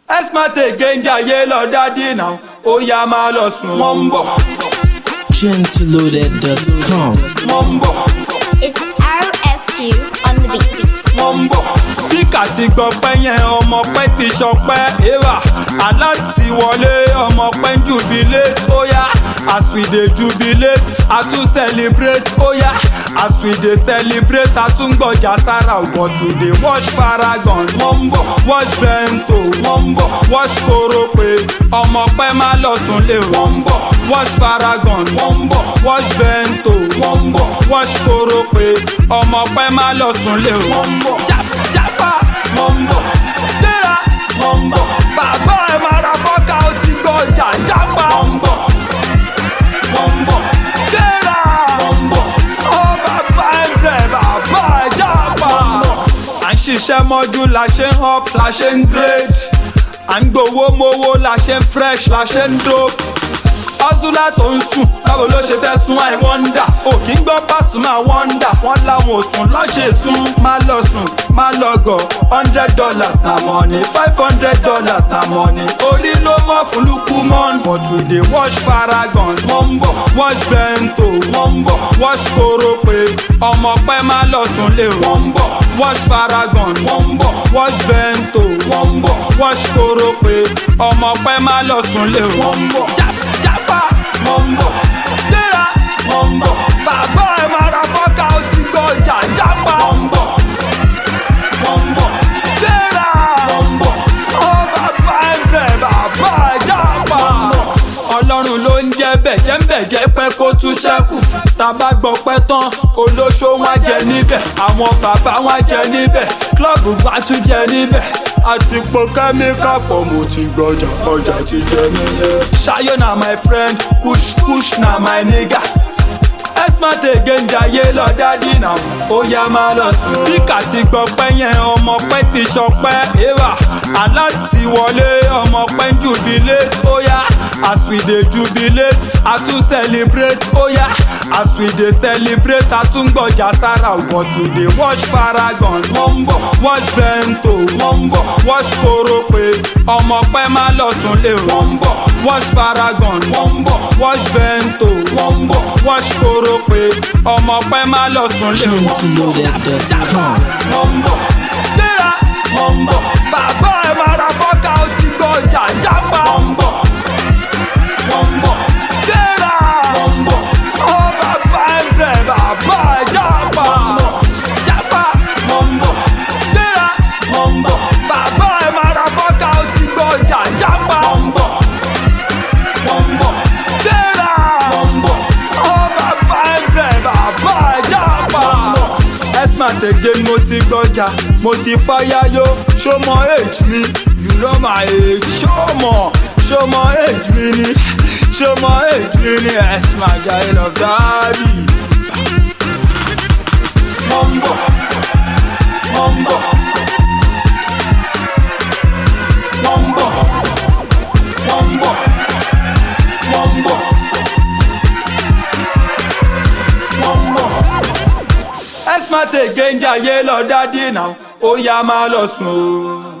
esmate genjaye lọ dádì náà ó yá máa lọ sùn wọ́n ń bọ̀ gentleloaded.com. wọ́n ń bọ̀ It's RSQ on the beat. wọ́n ń bọ̀. Bíkà ti gbọ́ pẹ́ yẹn ọmọ pẹ́ ti ṣọpẹ́ eva alert ti wọlé ọmọ pẹ́ ń jubilate ó yá as we dey jubilate a tún celebrate ó yá as we dey celebrate a tún gbọ̀jà sára but we dey wash paragon wọ́n ń bọ̀ wash vento wọ́n ń bọ̀ wash korope ọmọ pẹ́ má lọ sùn lé wọ́n ń bọ̀ wash paragon wọ́n ń bọ̀ wash vento wọ́n ń bọ̀ wash korope ọmọ pẹ́ má lọ sùn lé wọ́n ń bọ̀ jápa wọ́n ń bọ̀ gbéra wọ́n ń bọ̀ bàbá ẹ̀ máa ra fọ́ká ó ti gbọ́ ọjà jápa wọ́n ń bọ̀ wọ́n ń bọ̀ gbéra wọ́n ń bọ̀ ó bàbá ẹ̀ bẹ̀ bàbá ẹ̀ jápa à ń ṣiṣẹ́ mọ́jú la ṣe ń up la ṣe ń grade à ń gbowó mowó la ṣe ń fresh la ṣe ń dope ọ́sùlá tó ń sùn báwo ló ṣe fẹ́ sún àì wọ́ndà òkì ń gbọ́ pàṣùmá wọ́ndà wọ́n láwọn ò sùn lọ́ṣẹ̀ sún má lọ sùn má lọ gọ̀ hundred dollars na money five hundred dollars na money orí ló mọ̀ fún lukú mọ́n but we dey wash paragon wọ́n ń bọ̀ wash vento wọ́n ń bọ̀ wash korope ọmọ pẹ́ má lọ sùn lé wọ́n ń bọ̀ wash paragon wọ́n ń bọ̀ wash vento wọ́n ń bọ̀ wash korope ọmọ pẹ́ má lọ sùn lé wọ́n ń bọ̀ jápa wọ́n ń bọ̀ gbéra wọ́n ń bọ̀ bàbá ẹ̀ máa ra fọ́ká ó ti gbọ́ ọjà jápa wọ́n ń bọ̀ wọ́n ń bọ̀ gbéra wọ́n ń bọ̀ ó bàbá ẹ̀ bẹ̀ bàbá ẹ̀ jápa ọlọ́run ló ń jẹ́ bẹ̀jẹ̀ bẹ̀jẹ̀ pẹ́ kó tún ṣẹ́kù tàbá gbọ́ pẹ́ tán olóṣó wọn jẹ níbẹ̀ àwọn bàbá wọn jẹ níbẹ̀ klọ́ọ̀bù bá tún jẹ níbẹ̀ àti po kẹ́míkà pọ̀ mo ti gbọ́jà ọjà ti jẹ nílẹ̀. ṣayọ na my friend kush kush na my nigga esmate genjaye lọ dádì náà ó yá máa lọ sùn. bíkà ti gbọ́ pẹ́ yẹn ọmọ pẹ́ ti ṣọpẹ́ eva alert ti wọlé ọmọ pẹ́ ń jubilate ó yá as we dey jubilate a tún celebrate ó yá as we dey celebrate a tún gbọ̀jà sára but we dey wash paragon wọ́n ń bọ̀ wash vento wọ́n ń bọ̀ wash korope ọmọ pẹ́ má lọ sùn lé wọ́n ń bọ̀ wash paragon wọ́n ń bọ̀ wash vento wọ́n ń bọ̀ wash korope ọmọ pẹ́ má lọ sùn lé wọ́n ń bọ̀ gentleloaded.com. wọ́n ń bọ̀ gbéra wọ́n ń bọ̀ bàbá ẹ̀ máa ra fọ́ká ó ti gbọ́ ọjà jápa wọ́n ń bọ̀ wọ́n ń bọ̀ gbéra wọ́n ń bọ̀ ó bàbá ẹ̀ bẹ̀ bàbá ẹ̀ jápa jápa wọ́n ń bọ̀ gbéra wọ́n ń bọ̀ bàbá ẹ̀ máa ra fọ́ká ó ti gbọ́ ọjà jápa wọ́n ń bọ̀ wọ́n ń bọ̀ gbéra wọ́n ń bọ̀ ó bàbá ẹ̀ bẹ̀ bàbá ẹ̀ jápa esmart again mo ti gbọ́jà mo ti fáyáyó ṣó mọ age mi you know my age ṣó mọ ṣó mọ age mi ni ṣó mọ age mi ni esmart jayé lọ dáàbì. mo ń bọ̀ mo ń bọ̀ mo ń bọ̀ mo ń bọ̀ mo ń bọ̀ mo ń bọ̀ esmate genjaye lọ dádì náà ó yá máa lọ sùn o.